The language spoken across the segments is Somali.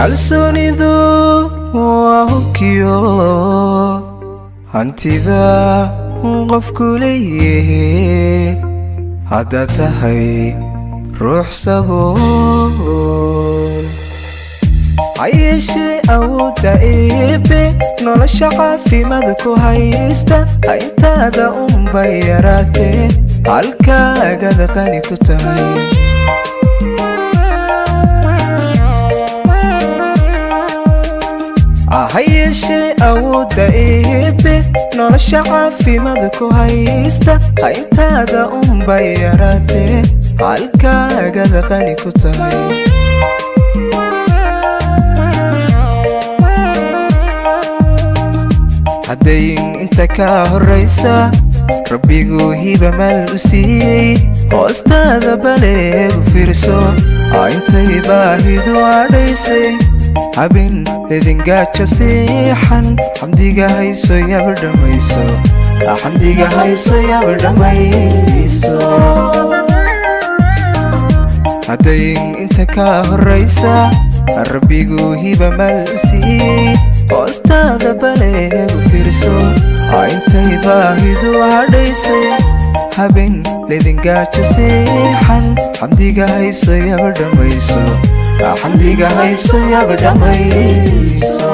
kalsoonidu waa hubkiyo hantida qofku leeyahe haddaad tahay ruux sabool ha yeeshee awoodda eebe nolosha caafimaad ku haysta ha intaada unbay yaraatee halkaagada qani ku tahay ha yeeshee awoodda eebe nolosha caafimaad ku haysta ha intaada unbay yaraatee halkaagada qani ku tahay haddayn inta kaa horraysa rabbiguu hiba maal u siiyey hoostaada baleegu fiirso aa intay baahidu adhaysay habin ledingaajo siixan xamdiga hayso yaba dhammayso xamdiga hayso yaba dhammayso haddayn inta kaa horraysa rabbiguu hiba maal u siiyey hoostaada baleegu fiirso aa intay baahidu hadhaysay habin ledingaajo siixan xamdiga hayso yaba dhammayso xamdiga hayso yaba dhammayso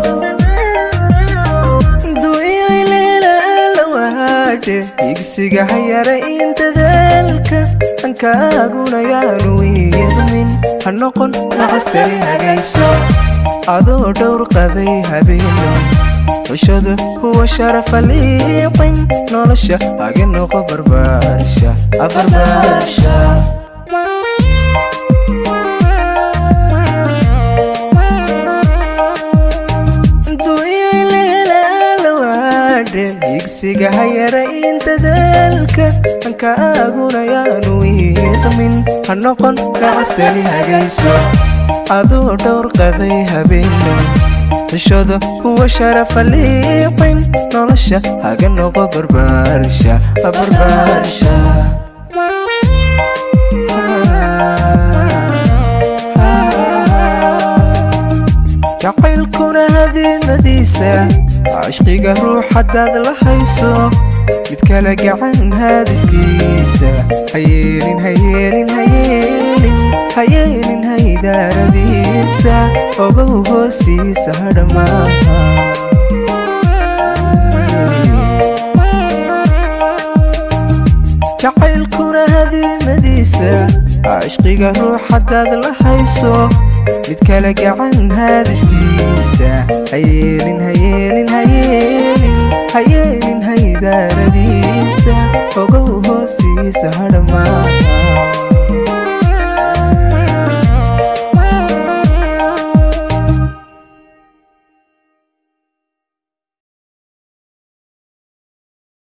duuyay leelalawaadhe higsiga hayara in dadaalka ankaaguna yaanu iidmin ha noqon nacastari hagayso adoo dhowr qaday habeeno xushadu huwa sharafa liiqin nolosha haga noqo barbaarsha abarbaarsha higsiga hayara in dadaalka ankaaguna yaanu iiqmin ha noqon nacastani hagayso aduu dhowr qaday habeeno xushada huwa sharafa liiqin nolosha haga noqo barbaarsha barbaarsha jacaylkuna hadiimadiisa cashqiga ruux haddaad la hayso mid kale gacan haadiskiisa hayeelin hayeelin hayeelin hayeelin haydaaradiisa ogow hoostiisa hadhamaaha jacaylkuna hadiimadiisa cashqiga ruux haddaad la hayso mid kale gacan haadiskiisa hayeelin hayeelin hayeelin hayeelin haydaaradiisa ogow hoostiisa hadha